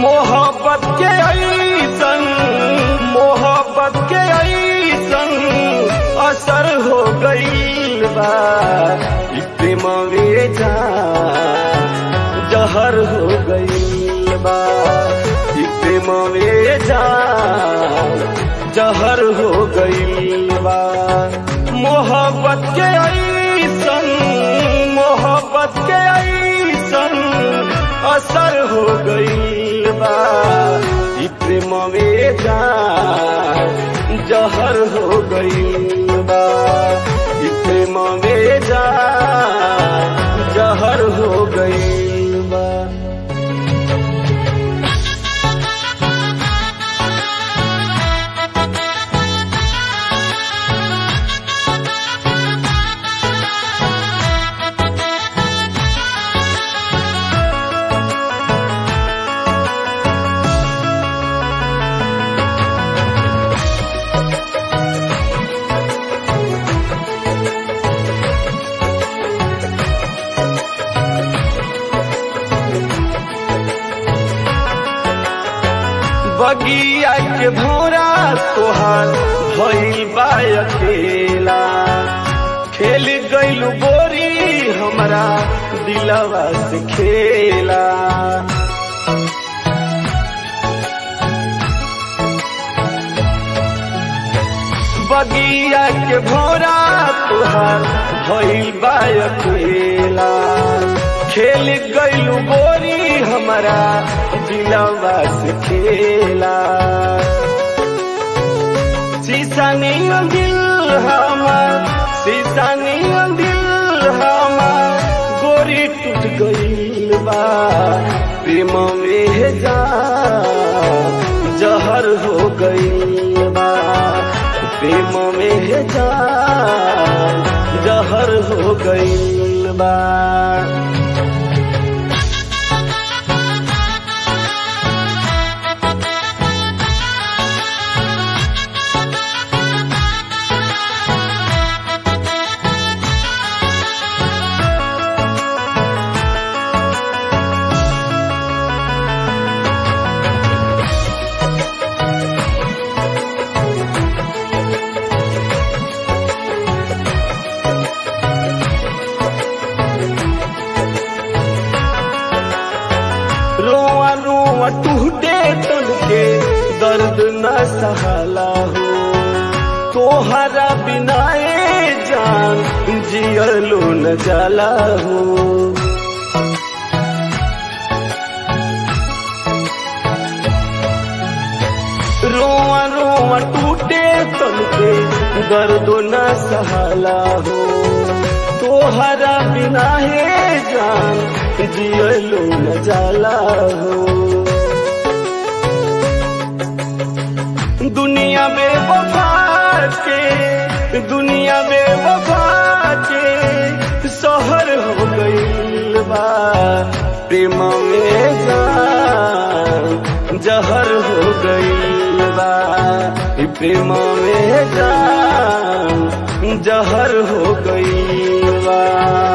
मोहब्बत के ऐसन मोहब्बत के ऐसन असर हो गईल बा ई प्रेमवे जा जहर हो गईल बा ई प्रेमवे जा जहर हो गईल बा मोहब्बत के ऐसन मोहब्बत के ऐसन असर हो गईल बा ई प्रेमवे जा जहर हो गईल बा ई प्रेमवे जा जहर हो गईल बा बगिया के भौरा तोहार भइल बा अकेला खेल गइल बोरी हमरा दिलवा से खेला बगिया के भौरा तोहार भइल बा अकेला खेल गइल बोरी हमरा दिलवा से खेला शीशा नहीं दिल हमार शीशा नहीं दिल हमार गोरी टूट गइल बा प्रेम में जा जहर हो गइल बा प्रेम में जा जहर हो गइल बा रोआ रोआ टूटे तन के दर्द न सहला हो तोहरा बिनाए जान जियलो न जाला हो रोआ रोआ टूटे तन के दर्द न सहला हो तोहरा बिना है जान जियलो न जाला हो दुनिया में वफा के दुनिया में वफा के शहर हो गईल बा प्रेम में जान जहर हो गईल बा ई प्रेम में जान जहर हो गईल बा